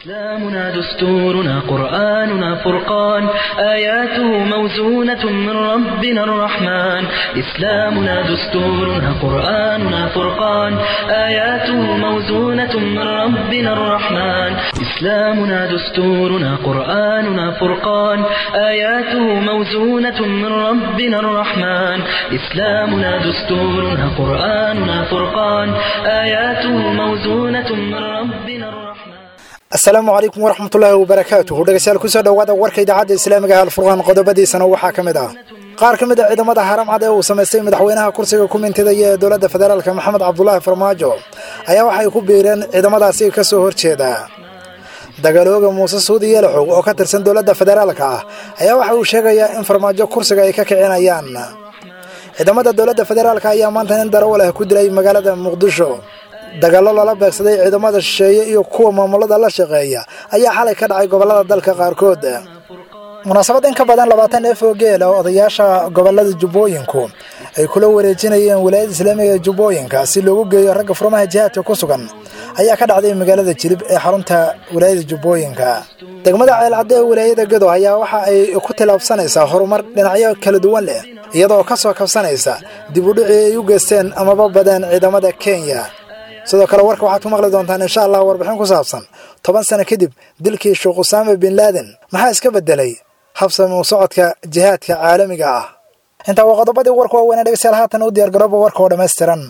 إسلامنا دستورنا قرآننا فرقان آياته موزونة من ربنا الرحمن إسلامنا دستورنا قرآننا فرقان آياته موزونة من ربنا الرحمن إسلامنا دستورنا قرآننا فرقان آياته موزونة من ربنا الرحمن إسلامنا دستورنا قرآننا فرقان آياته موزونة من ربنا الرحمن asalaamu calaykum waraxmatullaahi wabarakaatuhu dhegeystayaal kusoo dhowaada warka idaacadda islaamiga ee alfurqaan qodobadiisana waxaa ka mid ah qaar ka mid a ciidamada haramcad ee uu samaystay madaxweynaha kursiga ku mintidaya ee dowladda federaalka maxamed cabdulaahi farmaajo ayaa waxay ku biireen ciidamadaasi ka soo horjeeda dagaalooga muuse suudi yeelaxow oo ka tirsan dowladda federaalka ah ayaa waxa uu sheegayaa in farmaajo kursiga ay ka kicinayaan ciidamada dowladda federaalka ayaa maanta nin darawal ah ku dilay magaalada muqdisho dagaallo lala beegsaday ciidamada shisheeye iyo kuwa maamulada la shaqeeya ayaa xalay ka dhacay gobollada dalka qaarkood munaasabad in ka badan labaatan neef oo geel oo odayaasha gobollada jubbooyinku ay kula wareejinayeen wilaayada islaamiga ee jubbooyinka si loogu geeyo ragga furmaha jihaadka ku sugan ayaa ka dhacday magaalada jilib ee xarunta wilaayada jubbooyinka degmada ceelcadde ee wilaayada gedo ayaa waxa ay ku tilaabsanaysaa horumar dhinacyo kala duwan leh iyadoo ka soo kabsanaysa dib u dhicii ay u geysteen amaba badeen ciidamada kenya sidoo kale warka waxaad ku maqli doontaan insha allah warbixin ku saabsan toban sano kadib dilkii sheekh usaame bin laaden maxaa iska beddelay habsami u socodka jihaadka caalamiga ah intaa waa qodobadii warka waaweynee dhegeystayaal haatan u diyaargarooba warka oo dhammaystiran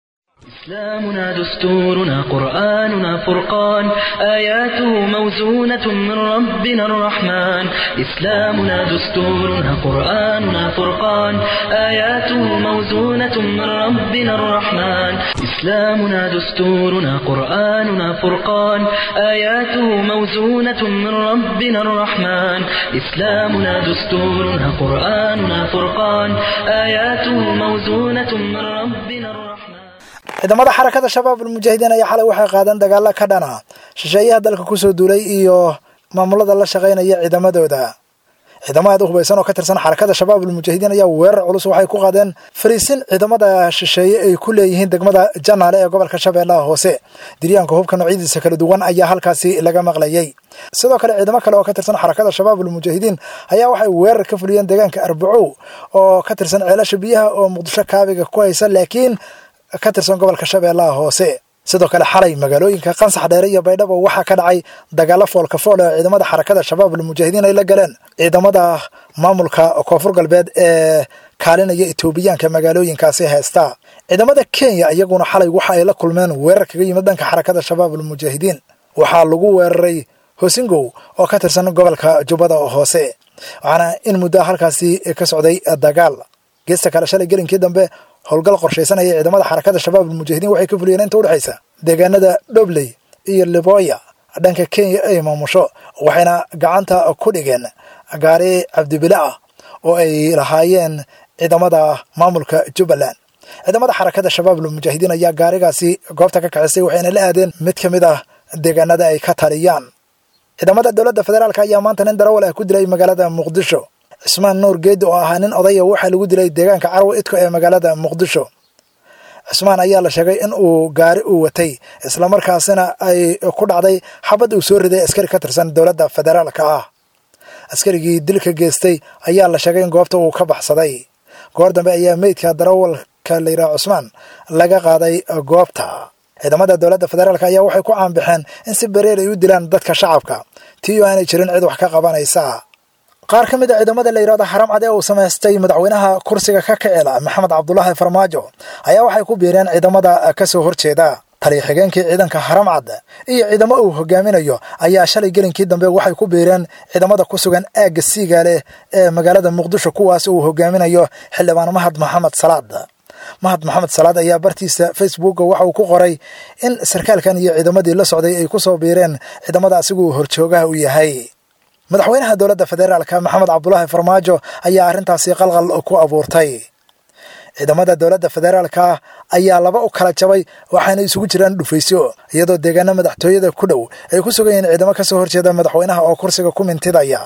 إسلامنا دستورنا قرآننا فرقان آياته موزونة من ربنا الرحمن إسلامنا دستورنا قرآننا فرقان آياته موزونة من ربنا الرحمن إسلامنا دستورنا قرآننا فرقان آياته موزونة من ربنا الرحمن إسلامنا دستورنا قرآننا فرقان آياته موزونة من ربنا الرحمن ciidamada xarakada shabaab almujaahidiin ayaa xalay waxay qaadeen dagaalo ka dhana shisheeyaha dalka kusoo duulay iyo maamulada la shaqaynaya ciidamadooda ciidamada hubaysan oo ka tirsan xarakada shabaab almujaahidiin ayaa weerar culus waxay ku qaadeen fariisin ciidamada shisheeye ay ku leeyihiin degmada janaale ee gobolka shabeellaha hoose diryaanka hubka noocyadiisa kala duwan ayaa halkaasi laga maqlayay sidoo kale ciidamo kale oo ka tirsan xarakada shabaab almujaahidiin ayaa waxay weerar ka fuliyeen deegaanka arbacow oo ka tirsan ceelasha biyaha oo muqdisho kaabiga ku haysa laakiin ka tirsan gobolka shabeellaha hoose sidoo kale xalay magaalooyinka qansax dheere iyo baydhabo waxaa ka dhacay dagaalo foolka fool ee ciidamada xarakada shabaab almujaahidiin ay la galeen ciidamada maamulka koonfur galbeed ee kaalinaya etoobiyaanka magaalooyinkaasi haysta ciidamada kenya iyaguna xalay waxa ay la kulmeen weerar kaga yimid dhanka xarakada shabaab almujaahidiin waxaa lagu weeraray hosingow oo ka tirsan gobolka jubbada hoose waxaana in muddo halkaasi ka socday dagaal geesta kale shalay gelinkii dambe howlgal qorshaysanaya ciidamada xarakada shabaab almujaahidiin waxay ka fuliyeen inta udhexaysa deegaanada dhobley iyo liboya dhanka kenya ay maamusho waxayna gacanta ku dhigeen gaari cabdibile ah oo ay lahaayeen ciidamada maamulka jubbaland ciidamada xarakada shabaab almujaahidiin ayaa gaarigaasi goobta ka kacisay waxayna la aadeen mid ka mid ah deegaanada ay ka taliyaan ciidamada dowladda federaalk ayaa maanta nin darawal ah ku dilay magaalada muqdisho cismaan nuur geedi oo ahaa nin odaya waxaa lagu dilay deegaanka carwa idko ee magaalada muqdisho cismaan ayaa la sheegay in uu gaari uu watay islamarkaasina ay ku dhacday xabad uu soo riday askari ka tirsan dowladda federaalka ah askarigii dilka geystay ayaa la sheegay in goobta uu ka baxsaday goor dambe ayaa meydka darawalka layidhaha cusmaan laga qaaday goobta ciidamada dowladda federaalk ayaa waxay ku caanbaxeen in si bareer ay u dilaan dadka shacabka tii oo aanay jirin cid wax ka qabanaysa qaar ka mid a ciidamada la yidhahdo xaram cad ee uu samaystay madaxweynaha kursiga ka kicila maxamed cabdulaahi farmaajo ayaa waxay ku biireen ciidamada ka soo horjeeda taliya xigeenkii ciidanka haram cad iyo ciidamo uu hogaaminayo ayaa shalay gelinkii dambe waxay ku biireen ciidamada ku sugan aagga siigaale ee magaalada muqdisho kuwaas uu hogaaminayo xildhibaan mahad maxamed salaad mahad maxamed salaad ayaa bartiisa facebooka waxa uu ku qoray in sarkaalkan iyo ciidamadii la socday ay ku soo biireen ciidamada asiguu horjoogaha u yahay madaxweynaha dowladda federaalka maxamed cabdulaahi farmaajo ayaa arrintaasi qalqal ku abuurtay ciidamada dowladda federaalka ayaa laba u kala jabay waxaana isugu jiraan dhufaysyo iyadoo deegaano madaxtooyada ku dhow ay ku sugan yihiin ciidamo ka soo horjeeda madaxweynaha oo kursiga ku mintidaya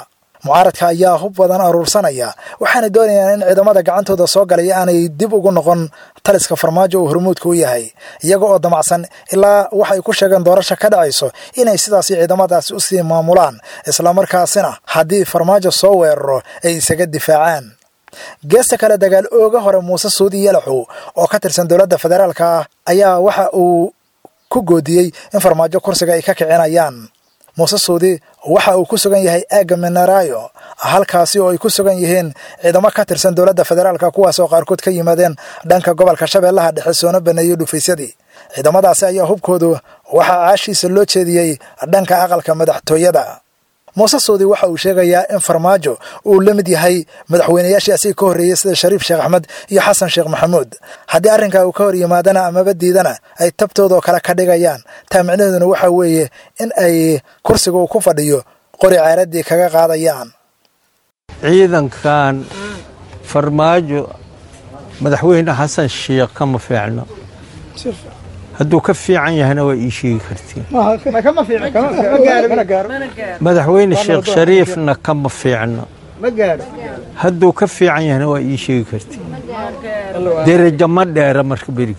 mucaaradka ayaa hub badan aruursanaya waxaana doonayaan in ciidamada gacantooda soo galaya aanay dib ugu noqon taliska farmaajo uu hormuudka u yahay iyaga oo damacsan ilaa waxay ku sheegeen doorasha ka dhacayso inay sidaasi ciidamadaasi usii maamulaan islamarkaasina haddii farmaajo soo weeraro ay isaga difaacaan geesta kale dagaal ooga hore muuse suudi yalaxow oo ka tirsan dowladda federaalka ah ayaa waxa uu ku goodiyey in farmaajo kursiga ay ka kicinayaan muuse suudi waxa uu ku sugan yahay aagga minarayo halkaasi oo ay ku sugan yihiin ciidamo ka tirsan dowladda federaalka kuwaas oo qaarkood ka yimaadeen dhanka gobolka shabeellaha dhexe soona baneeyey dhufaysadii ciidamadaasi ayaa hubkoodu waxaa caashiisa loo jeediyey dhanka aqalka madaxtooyada muuse suudi waxa uu sheegayaa in farmaajo uu la mid yahay madaxweynayaashii asiga ka horreeyey sida shariif sheekh axmed iyo xasan sheekh maxamuud haddii arrinkaa uu ka hor yimaadana amaba diidana ay tabtoodoo kale ka dhigayaan taa micnaheeduna waxaa weeye in ay kursiga uu ku fadhiyo qori caaradii kaga qaadayaan ciidankan farmaajo madaxweyne xasan sheekh kama fiicno hadduu ka fiican yahana waa ii sheegi kartiin madaxweyne sheekh shariifna kama fiicno hadduu ka fiican yahana waa ii sheegi kartiin derajo ma dheera marka berigi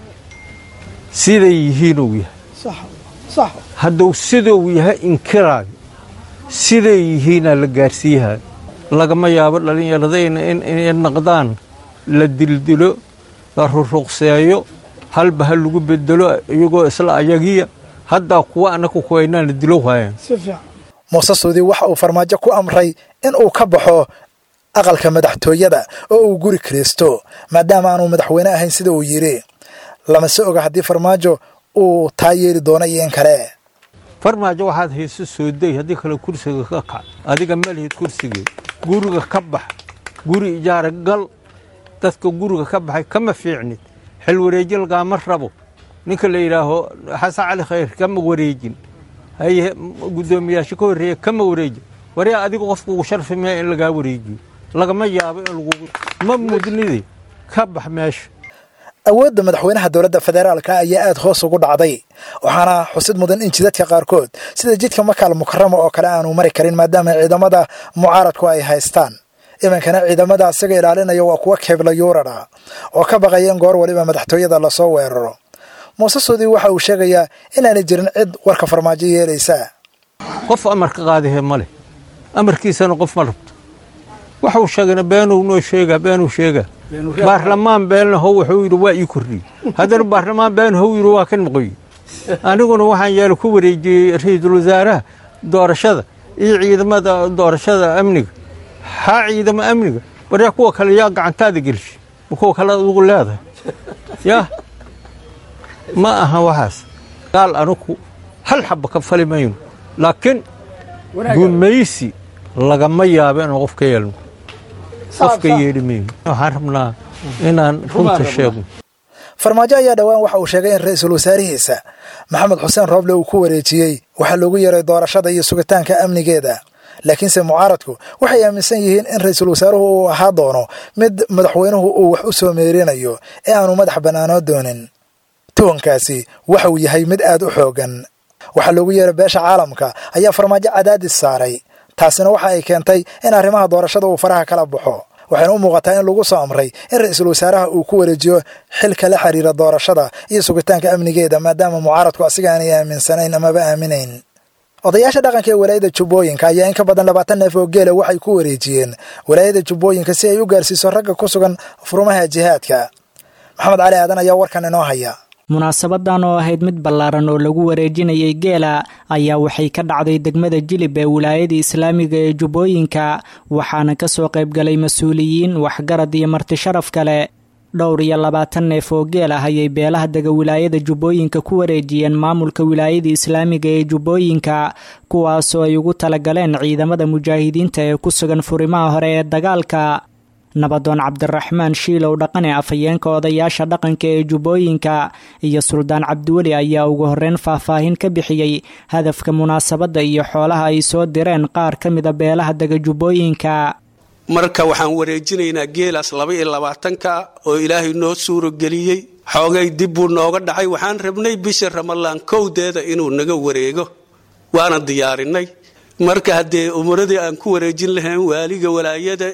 siday yihiinuu yahay hadduu siduu yahay inkiraayo siday yihiinaa la gaarsiiyahay lagama yaabo dhallinyaradayna inay naqdaan la dildilo la ruruqseeyo halba ha lagu bedelo iyagoo isla ayagiya haddaa kuwa annaga kuwaynaana dilo waayaan muuse suudi waxa uu farmaajo ku amray in uu ka baxo aqalka madaxtooyada oo uu guri kiraysto maadaama aanu madaxweyne ahayn sida uu yidhi lamase oga haddii farmaajo uu taa yeeli doono iyo in kale farmaajo waxaad hayso sooday haddii kale kursiga ka kac adiga malihid kursigeed guriga ka bax guri ijaara gal dadka guriga ka baxay kama fiicnid xil wareeji lagaama rabo ninka la yidhaaho xasan cali khayr kama wareejin haye guddoomiyaasha ka horreeya kama wareejin waryaa adiga qofka ugu sharfi maya in lagaa wareejiyo lagama yaabo in lagu ma mudnide ka bax meesha awoodda madaxweynaha dowladda federaalka ayaa aad hoos ugu dhacday waxaana xusid mudan in jidadka qaarkood sida jidka makaal mukarama oo kale aanu mari karin maadaama ciidamada mucaaradku ay haystaan iminkana ciidamada isaga ilaalinaya waa kuwa keebla yuurara oo ka baqaya in goor waliba madaxtooyada lasoo weeraro muuse suudi waxa uu sheegayaa inaanay jirin cid warka farmaajo yeelaysa qof amarka qaadihe ma leh amarkiisana qof ma rabto waxuu sheegana beenuu noo sheegaa beenuu sheegaa baarlamaan beenna how wuxuu yidhi waa ii kordhiyey haddana baarlamaan been how yidhi waa ka noqoye aniguna waxaan yeelo ku wareejiyey ra-iisul wasaaraha doorashada iyo ciidamada doorashada amniga haa ciidamo amniga waryaa kuwa kale yaa gacantaada gelshay ma kuwa kale adugu leedahay yaa ma aha waxaas gaal anugu hal xabba ka fali mayno laakiin gumaysi lagama yaabo inaan qof ka yeelno qof ka yeedhi mayno waxaan rabnaa inaan runta sheegno farmaajo ayaa dhowaan waxa uu sheegay in ra-iisul wasaarihiisa maxamed xuseen rooble uu ku wareejiyey waxaa loogu yeeray doorashada iyo sugitaanka amnigeeda laakiinse mucaaradku waxay aaminsan yihiin in ra-iisul wasaaruhu uu ahaa doono mid madaxweynuhu uu wax u soo meerinayo ee aanu madax bannaanoo doonin tuhankaasi waxa uu yahay mid aad u xoogan waxaa loogu yeeray beesha caalamka ayaa farmaajo cadaadis saaray taasina waxa ay keentay in arrimaha doorashada uu faraha kala baxo waxayna u muuqataa in lagu soo amray in ra-iisul wasaaraha uu ku wareejiyo xilka la xiriira doorashada iyo sugitaanka amnigeeda maadaama mucaaradku asiga aanay aaminsanayn amaba aaminayn odayaasha dhaqanka ee walaayada jubbooyinka ayaa in ka badan labaatan neef oo geela waxay ku wareejiyeen walaayada jubbooyinka si ay u gaarsiiso ragga ku sugan furmaha jihaadka maxamed cali aadan ayaa warkan inoo haya munaasabadan oo ahayd mid ballaaran oo lagu wareejinayay geela ayaa waxay ka dhacday degmada jilib ee wilaayada islaamiga ee jubbooyinka waxaana kasoo qaybgalay mas-uuliyiin waxgarad iyo marti sharaf kale dhowr iyo labaatan neef oo geel ah ayay beelaha dega wilaayada jubbooyinka ku wareejiyeen maamulka wilaayada islaamiga ee jubbooyinka kuwaasoo ay ugu talagaleen ciidamada mujaahidiinta ee ku sugan furimaha hore ee dagaalka nabadoon cabdiraxmaan shiilow dhaqane afhayeenka odayaasha dhaqanka ee jubbooyinka iyo suldaan cabdiweli ayaa ugu horreyn faahfaahin ka bixiyey hadafka munaasabadda iyo xoolaha ay soo direen qaar ka mida beelaha dega jubbooyinka marka waxaan wareejinaynaa geelaas laba iyo labaatanka oo ilaahay noo suurageliyey xoogay dib buu nooga dhacay waxaan rabnay bisha ramalaan kowdeeda inuu naga wareego waana diyaarinay marka haddee umuradii aan ku wareejin lahayn waaliga walaayada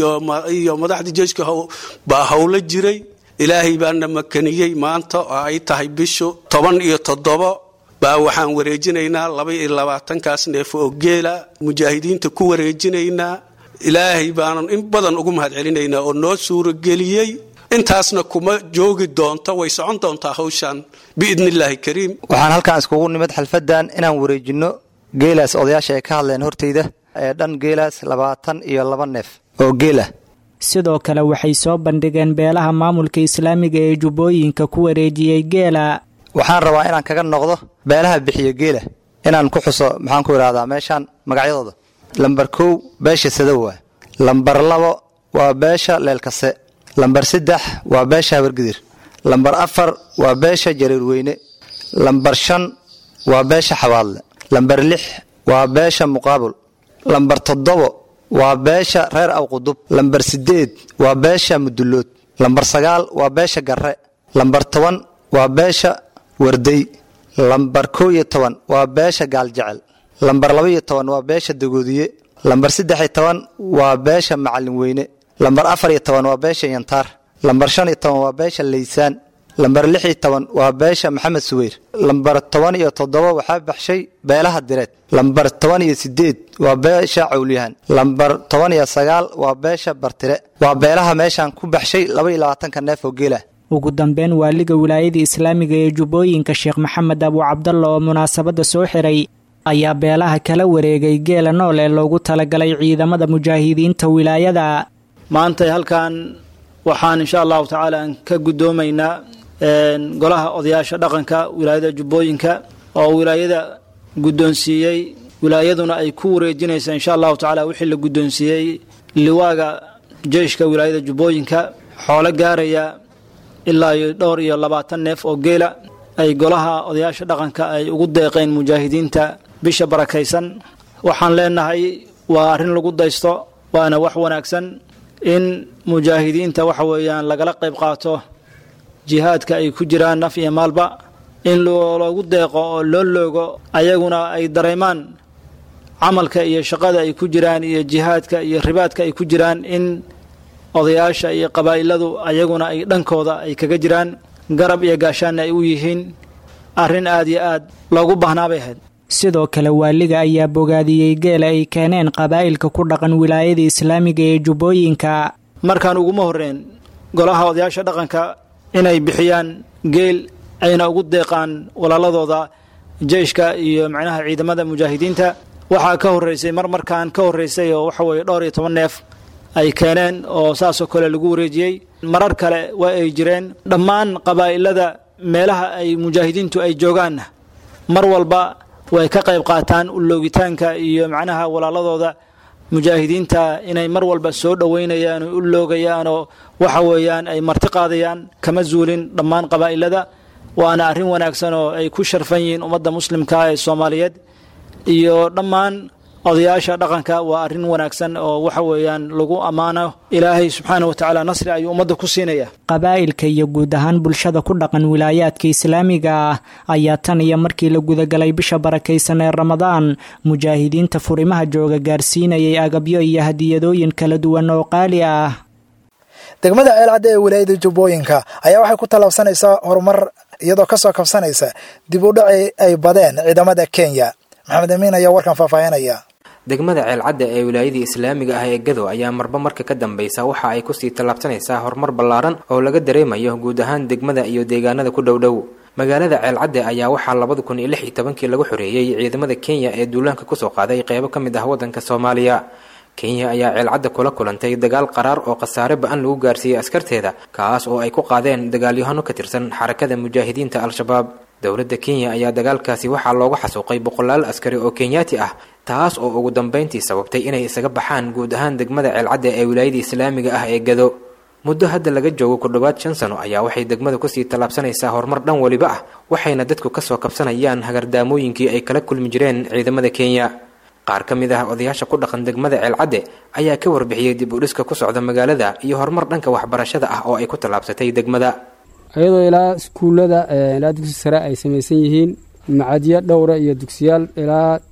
iyo madaxda jeeshka baa howlo jiray ilaahay baana makaniyey maanta oo ay tahay bishu toban iyo toddobo baa waxaan wareejinaynaa laba iyo labaatankaas neef oo geela mujaahidiinta ku wareejinaynaa ilaahay baanan in badan ugu mahad celinaynaa oo noo suurageliyey intaasna kuma joogi doonto way socon doontaa hawshan biidni illaahi kariim waxaan halkaan iskugu nimid xalfadan inaan wareejinno geelaas odayaasha ay ka hadleen hortayda ee dhan geelaas labaatan iyo laba neef oo geela sidoo kale waxay soo bandhigeen beelaha maamulka islaamiga ee jubbooyinka ku wareejiyey geela waxaan rabaa inaan kaga noqdo beelaha bixiyo geela inaan ku xuso maxaan ku idhahdaa meeshaan magacyadooda lambar kow beesha sadow waa lambar labo waa beesha leelkase lambar saddex waa beesha habargidir lambar afar waa beesha jareerweyne lambar shan waa beesha xabaadle lambar lix waa beesha muqaabul lambar toddobo waa beesha reer awqudub lambar siddeed waa beesha mudullood lambar sagaal waa beesha garre lambar toban waa beesha warday lambar kow iyo toban waa beesha gaaljecel lambar laba iyo toban waa beesha dagoodiye lambar saddex iyo toban waa beesha macallin weyne lambar afar iyo toban waa beesha yantaar lambar shan iyo toban waa beesha laysaan lambar lix iyo toban waa beesha maxamed suweyr lambar toban iyo toddoba waxaa baxshay beelaha direed lambar toban iyo sideed waa beesha cawlyahan lambar toban iyo sagaal waa beesha bartire waa beelaha meeshaan ku baxshay laba iyo labaatanka neef oo geela ugu dambeyn waaliga wilaayada islaamiga ee jubbooyinka sheekh maxamed abu cabdalla oo munaasabadda soo xiray ayaa beelaha kala wareegay geela nool ee loogu talagalay ciidamada mujaahidiinta wilaayada maantay halkan waxaan insha allahu tacaala aan ka guddoomaynaa golaha odayaasha dhaqanka wilaayada jubbooyinka oo wilaayada guddoonsiiyey wilaayaduna ay ku wareejinaysa insha allahu tacaala wixii la guddoonsiiyey liwaaga jeyshka wilaayada jubbooyinka xoolo gaaraya ilaa iyo dhowr iyo labaatan neef oo geela ay golaha odayaasha dhaqanka ay ugu deeqeen mujaahidiinta bisha barakaysan waxaan leenahay waa arrin lagu daysto waana wax wanaagsan in mujaahidiinta waxa weeyaan lagala qayb qaato jihaadka ay ku jiraan naf iyo maalba in loogu deeqo oo loo loogo ayaguna ay dareemaan camalka iyo shaqada ay ku jiraan iyo jihaadka iyo ribaadka ay ku jiraan in odayaasha iyo qabaa'iladu ayaguna ay dhankooda ay kaga jiraan garab iyo gaashaanna ay u yihiin arrin aad iyo aad loogu baahnaa bay ahayd sidoo kale waaliga ayaa bogaadiyey geela ay keeneen qabaa'ilka ku dhaqan wilaayada islaamiga ee jubbooyinka markaan uguma horreyn golaha odayaasha dhaqanka inay bixiyaan geel ayna ugu deeqaan walaaladooda jeyshka iyo macnaha ciidamada mujaahidiinta waxaa ka horreysay mar markaan ka horreysay oo waxa weeye dhowr iyo toban neef ay keeneen oo saasoo kale lagu wareejiyey marar kale waa ay jireen dhammaan qabaa'ilada meelaha ay mujaahidiintu ay joogaanna mar walba way ka qayb qaataan uloogitaanka iyo macnaha walaaladooda mujaahidiinta inay mar walba soo dhoweynayaan oo u loogayaan oo waxa weeyaan ay marti qaadayaan kama zuulin dhammaan qabaa'ilada waana arrin wanaagsan oo ay ku sharfan yihiin ummadda muslimka ee soomaaliyeed iyo dhammaan odayaasha dhaqanka waa arrin wanaagsan oo waxa weeyaan lagu ammaano ilaahay subxaana wa tacaala nasri ayuu ummadda ku siinaya qabaa'ilka iyo guud ahaan bulshada ku dhaqan wilaayaadka islaamiga ah ayaa tan iyo markii la gudagalay bisha barakaysan ee ramadaan mujaahidiinta furimaha jooga gaarsiinayay agabyo iyo hadiyadooyin kala duwan oo qaali ah degmada ceelcadda ee wilaayada jubbooyinka ayaa waxay ku tallaabsanaysaa horumar iyadoo kasoo kabsanaysa dib u dhaci ay badeen ciidamada kenya maxamed amiin ayaa warkan faahfaahinaya degmada ceelcadda ee wilaayadii islaamiga ah ee gado ayaa marba marka ka dambeysa waxa ay kusii tallaabsanaysaa horumar ballaaran oo laga dareemayo guud ahaan degmada iyo deegaanada ku dhowdhow magaalada ceelcadde ayaa waxaa labada kun iyo lix iyo tobankii lagu xoreeyey ciidamada kenya ee duulaanka kusoo qaaday qeybo ka mid ah waddanka soomaaliya kenya ayaa ceelcadda kula kulantay dagaal qaraar oo khasaare ba-an lagu gaarsiiyey askarteeda kaas oo ay ku qaadeen dagaalyahano ka tirsan xarakada mujaahidiinta al-shabaab dowladda kenya ayaa dagaalkaasi waxaa loogu xasuuqay boqolaal askari oo kenyaati ah taas oo ugu dambeyntii sababtay inay isaga baxaan guud ahaan degmada ceelcadda ee wilaayada islaamiga ah ee gado muddo hadda laga joogo ku dhowaad shan sano ayaa waxay degmada kusii tallaabsanaysaa horumar dhan weliba ah waxayna dadku kasoo kabsanayaan hagardaamooyinkii ay kala kulmi jireen ciidamada kenya qaar ka mid ah odayaasha ku dhaqan degmada ceelcadde ayaa ka warbixiyey dib u dhiska ku socda magaalada iyo horumar dhanka waxbarashada ah oo ay ku tallaabsatay degmada iyadoo ilaa iskuullada ilaa dugsi sare ay samaysan yihiin macadyo dhowra iyo dugsiyaal ilaa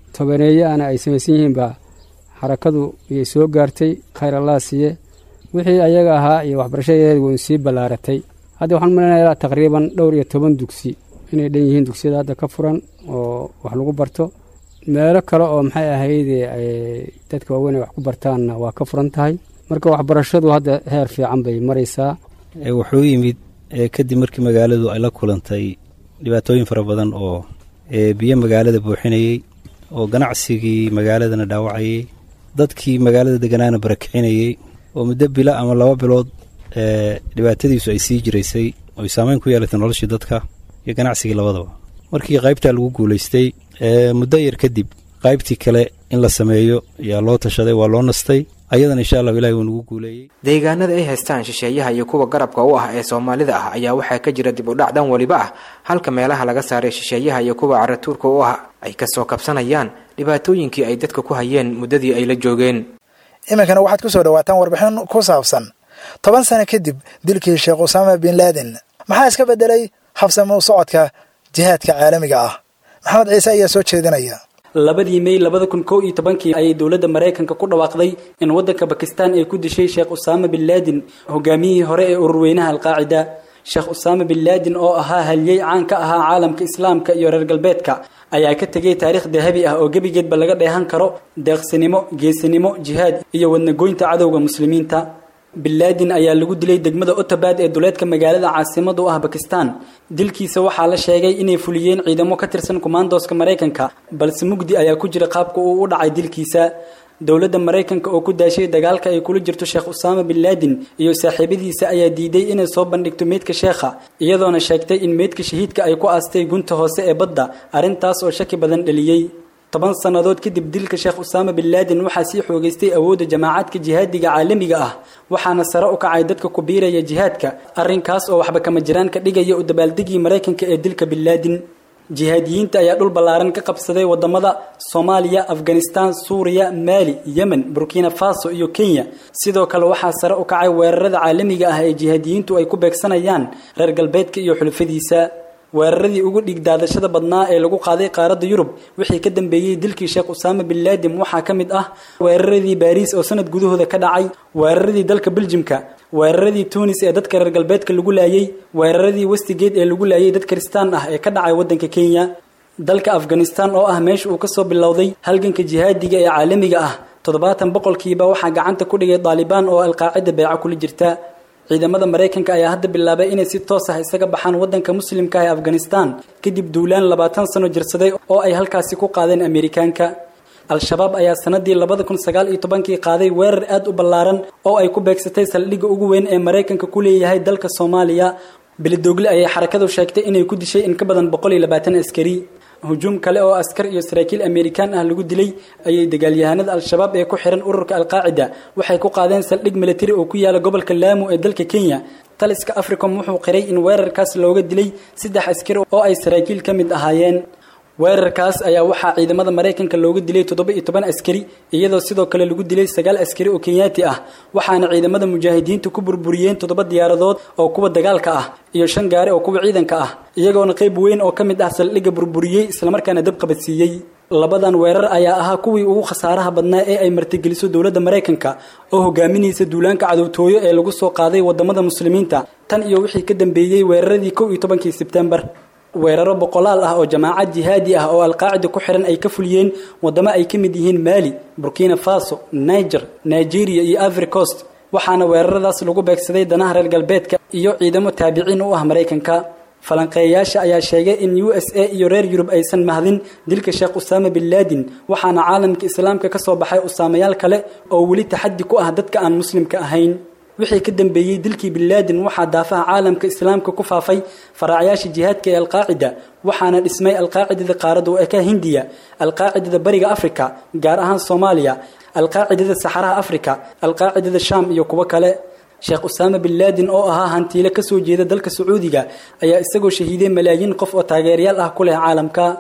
tobaneeye ana ay samaysan yihiin baa xarakadu iyay soo gaartay khayr allah siiye wixii ayaga ahaa iyo waxbarashadeeda waynu sii ballaaratay hadda waxaan malaynayaa ilaa taqriiban dhowr iyo toban dugsi inay dhan yihiin dugsiyada hadda ka furan oo wax lagu barto meelo kale oo maxay ahayde dadka waaweyn ay wax ku bartaanna waa ka furan tahay marka waxbarashadu hadda heer fiican bay maraysaa wuxuu yimid kadib markii magaaladu ay la kulantay dhibaatooyin fara badan oo biyo magaalada buuxinayey oo ganacsigii magaaladana dhaawacayey dadkii magaalada deganaana barakicinayey oo muddo bilo ama laba bilood dhibaatadiisu ay sii jiraysay oo ay saameyn ku yeelatay noloshii dadka iyo ganacsigii labadaba markii qaybtaa lagu guulaystay muddo yar kadib qaybtii kale in la sameeyo ayaa loo tashaday waa loo nastay ayadana insha allahu ilahi wuu nagu guuleeyey deegaanada ay haystaan shisheeyaha iyo kuwa garabka u ah ee soomaalida ah ayaa waxaa ka jira dib u dhac dhan weliba ah halka meelaha laga saaray shisheeyaha iyo kuwa caratuurka u ah ay kasoo kabsanayaan dhibaatooyinkii ay dadka ku hayeen muddadii ay la joogeen iminkana waxaad ku soo dhawaataan warbixin ku saabsan toban sano kadib dilkii sheekh usaama bin laadin maxaa iska beddelay habsami u socodka jihaadka caalamiga ah maxamed ciise ayaa soo jeedinaya labadii mey labada kun kow iyo tobankii ayay dowladda maraykanka ku dhawaaqday in waddanka bakistan ay ku dishay sheekh usaama bin laadin hogaamiyihii hore ee ururweynaha alqaacida sheekh usaama bin laadin oo ahaa halyey caan ka ahaa caalamka islaamka iyo reer galbeedka ayaa ka tegay taariikh dahabi ah oo gebigeedba laga dheehan karo deeqsinimo geesinimo jihaad iyo wadnagoynta cadowga muslimiinta binlaadin ayaa lagu dilay degmada otabad ee duleedka magaalada caasimada u ah bakistan dilkiisa waxaa la sheegay inay fuliyeen ciidamo ka tirsan kumaandooska maraykanka balse mugdi ayaa ku jira qaabka uu u dhacay dilkiisa dowladda maraykanka oo ku daashay dagaalka ay kula jirto sheekh usaama bin laadin iyo saaxiibadiisa ayaa diiday inay soo bandhigto meydka sheekha iyadoona sheegtay in meydka shahiidka ay ku aastay gunta hoose ee badda arrintaas oo shaki badan dhaliyey toban sannadood kadib dilka sheekh usaama bin laadin waxaa sii xoogaystay awoodda jamaacadka jihaadiga caalamiga ah waxaana sare u kacay dadka ku biiraya jihaadka arrinkaas oo waxba kama jiraan ka dhigaya u dabaaldegii maraykanka ee dilka bin laadin jihaadiyiinta ayaa dhul ballaaran ka qabsaday wadamada soomaaliya afghanistan suuriya maali yemen burkina faso iyo kenya sidoo kale waxaa sare u kacay weerarada caalamiga ah ee jihaadiyiintu ay ku beegsanayaan reer galbeedka iyo xulufadiisa weeraradii ugu dhiig daadashada badnaa ee lagu qaaday qaaradda yurub wixii ka dambeeyey dilkii sheekh usaama bin laadin waxaa ka mid ah weeraradii baariis oo sanad gudahooda ka dhacay weeraradii dalka beljimka weeraradii tunis ee dadka reer galbeedka lagu laayey weeraradii westigeed ee lagu laayay dad kristaan ah ee ka dhacay waddanka kenya dalka afghanistan oo ah meesha uu kasoo bilowday halganka jihaadiga ee caalamiga ah toddobaatan boqolkiiba waxaa gacanta ku dhigay daalibaan oo alqaacida beeco kula jirta ciidamada maraykanka ayaa hadda bilaabay inay si toos ah isaga baxaan waddanka muslimka ee afghanistan kadib duulaan labaatan sano jirsaday oo ay halkaasi ku qaadeen amerikaanka al-shabaab ayaa sanadii labada kun sagaal iyo tobankii qaaday weerar aad u ballaaran oo ay ku beegsatay saldhigga ugu weyn ee maraykanka ku leeyahay dalka soomaaliya bilidoogle ayay xarakadu sheegtay inay ku dishay in ka badan boqol iyo labaatan askari hujuum kale oo askar iyo saraakiil amerikaan ah lagu dilay ayay dagaalyahanada al-shabaab ee ku xiran ururka alqaacida waxay ku qaadeen saldhig militari oo ku yaala gobolka laamu ee dalka kenya taliska africom wuxuu qiray in weerarkaas looga dilay saddex askari oo ay saraakiil ka mid ahaayeen weerarkaas ayaa waxaa ciidamada maraykanka looga dilay toddoba iyo toban askari iyadoo sidoo kale lagu dilay sagaal askari oo kenyaati ah waxaana ciidamada mujaahidiintu ku burburiyeen toddoba diyaaradood oo kuwa dagaalka ah iyo shan gaari oo kuwa ciidanka ah iyagoona qayb weyn oo ka mid ah saldhigga burburiyey islamarkaana dab qabadsiiyey labadan weerar ayaa ahaa kuwii ugu khasaaraha badnaa ee ay martigeliso dowladda maraykanka oo hogaaminaysa duulaanka cadowtooyo ee lagu soo qaaday wadamada muslimiinta tan iyo wixii ka dambeeyey weeraradii kow iyo tobankii sebtembar weeraro boqolaal ah oo jamaacad jihaadi ah oo alqaacida ku xiran ay ka fuliyeen wadamo ay ka mid yihiin maali burkina faso niger nigeria iyo ivory coast waxaana weeraradaas lagu beegsaday danaha reer galbeedka iyo ciidamo taabiciin u ah maraykanka falanqeeyayaasha ayaa sheegay in u s a iyo reer yurub aysan mahdin dilka sheekh usaama bin laadin waxaana caalamka islaamka ka soo baxay usaamayaal kale oo weli taxaddi ku ah dadka aan muslimka ahayn wixii ka dambeeyey dilkii bin laadin waxaa daafaha caalamka islaamka ku faafay faraacayaasha jihaadka ee alqaacida waxaana dhismay alqaacidada qaaradda eka hindiya alqaacidada bariga africa gaar ahaan soomaaliya alqaacidada saxaraha africa alqaacidada sham iyo kuwo kale sheekh usaama bin laadin oo ahaa hantiile kasoo jeeda dalka sacuudiga ayaa isagoo shahiiday malaayiin qof oo taageerayaal ah ku leh caalamka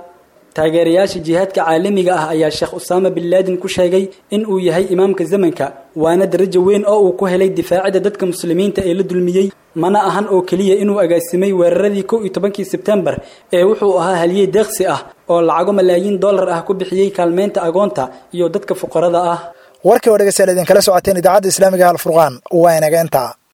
taageerayaasha jihaadka caalamiga ah ayaa sheekh usaama bin laadin ku sheegay in uu yahay imaamka zamanka waana darajo weyn oo uu ku helay difaacida dadka muslimiinta ee la dulmiyey mana ahan oo keliya inuu agaasimay weeraradii kow iyo tobankii sebtembar ee wuxuu ahaa haliyey deeqsi ah oo lacago malaayiin dollar ah ku bixiyey kaalmeynta agoonta iyo dadka fuqarada ah warkii oo dhegeystayaal idinkala socoteen idaacadda islaamiga alfurqaan waa inaga intaa